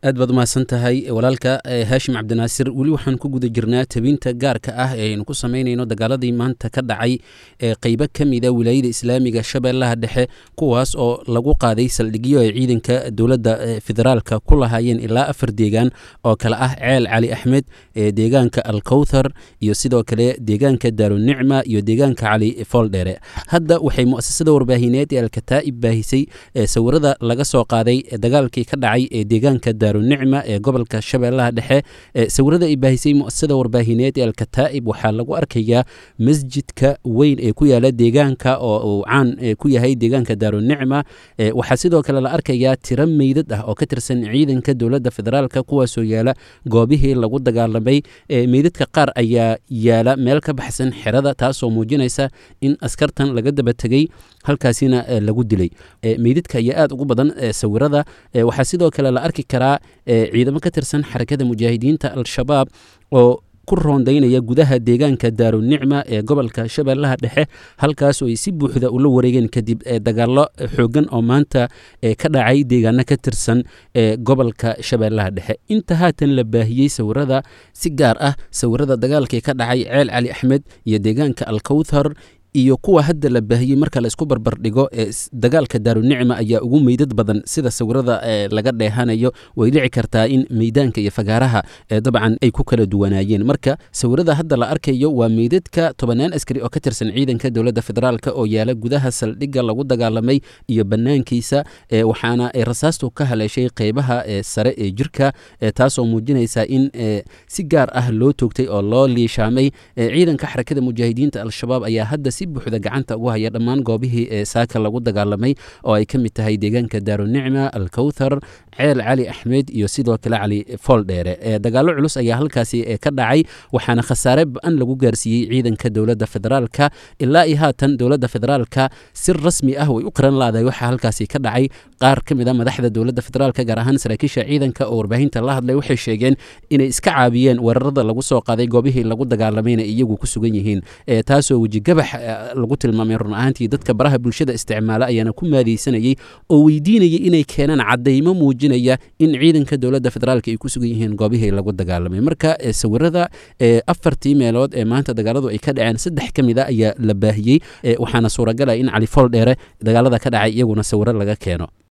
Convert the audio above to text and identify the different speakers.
Speaker 1: aad baad umahadsan tahay walaalka haashim cabdinaasir weli waxaan ku guda jirnaa tabinta gaarka ah ee aynu ku samaynayno dagaaladii maanta ka dhacay ee qeybo ka mida wilaayada islaamiga shabeellaha dhexe kuwaas oo lagu qaaday saldhigyo ay ciidanka dowladda federaalka ku lahaayeen ilaa afar deegaan oo kale ah ceel cali axmed ee deegaanka alkowthar iyo sidoo kale deegaanka daarunicma iyo deegaanka cali fooldheere hadda waxay muasasada warbaahineed ee alkataa'ib baahisay sawirada laga soo qaaday dagaalkii ka dhacay ee deegaanka daarunicma ee gobolka shabeellaha dhexe sawirada ay baahisay muasasada warbaahineed ee alkataa'ib waxaa lagu arkayaa masjidka weyn ee ku yaala deegaanka oo uu caan ku yahay deegaanka daarunicma waxaa sidoo kale la arkayaa tiro meydad ah oo ka tirsan ciidanka dowladda federaalka kuwaasoo yaala goobihii lagu dagaalamay meydadka qaar ayaa yaala meel ka baxsan xerada taasoo muujinaysa in askartan laga daba tegey halkaasina lagu dilay meydadka ayaa aad ugu badan sawirada waxaa sidoo kale la arki karaa ciidamo ka tirsan xarakada mujaahidiinta al-shabaab oo ku roondaynaya gudaha deegaanka daarunicma ee gobolka shabeellaha dhexe halkaas oo ay si buuxda ula wareegeen kadib dagaallo xoogan oo maanta ka dhacay deegaano ka tirsan ee gobolka shabeellaha dhexe inta haatan la baahiyey sawirada si gaar ah sawirada dagaalkii ka dhacay ceel cali axmed iyo deegaanka alkowthar iyo kuwa hadda la baahiyey marka la isku barbar dhigo ee dagaalka daarunicma ayaa ugu meydad badan sida sawirada laga dheehanayo way dhici kartaa in meydaanka iyo fagaaraha dabcan ay ku kala duwanaayeen marka sawirada hadda la arkayo waa meydadka tobanaan askari oo ka tirsan ciidanka dowladda federaalk oo yaala gudaha saldhigga lagu dagaalamay iyo banaankiisa waxaana ay rasaastu ka haleeshay qeybaha sare ee jirka taasoo muujinaysa in si gaar ah loo toogtay oo loo liishaamay ciidanka xarakada mujaahidiinta al-shabaab ayaa hadda si buuxda gacanta ugu haya dhammaan goobihii ee saaka lagu dagaalamay oo ay ka mid tahay deegaanka daarunicma alkowthar ceel cali axmed iyo sidoo kale cali fooldheere dagaallo culus ayaa halkaasi ka dhacay waxaana khasaare ba-an lagu gaarsiiyey ciidanka dowladda federaalka ilaa iyo haatan dowladda federaalka si rasmi ah way u qiran laaday waxaa halkaasi ka dhacay qaar ka mid a madaxda dowladda federaalka gaar ahaan saraakiisha ciidanka oo warbaahinta la hadlay waxay sheegeen inay iska caabiyeen weerarada lagu soo qaaday goobihii lagu dagaalamayna iyagu ku sugan yihiin taasoo wejigabax lagu tilmaamay run ahaantii dadka baraha bulshada isticmaala ayaana ku maadaysanayey oo weydiinayay inay keenaan caddaymo muujinaya in ciidanka dowladda federaalka ay ku sugan yihiin goobihii lagu dagaalamay marka sawirada afartii meelood ee maanta dagaaladu ay ka dhaceen saddex ka mid a ayaa la baahiyey waxaana suuragala in cali fool dheere dagaalada ka dhacay iyaguna sawiro laga keeno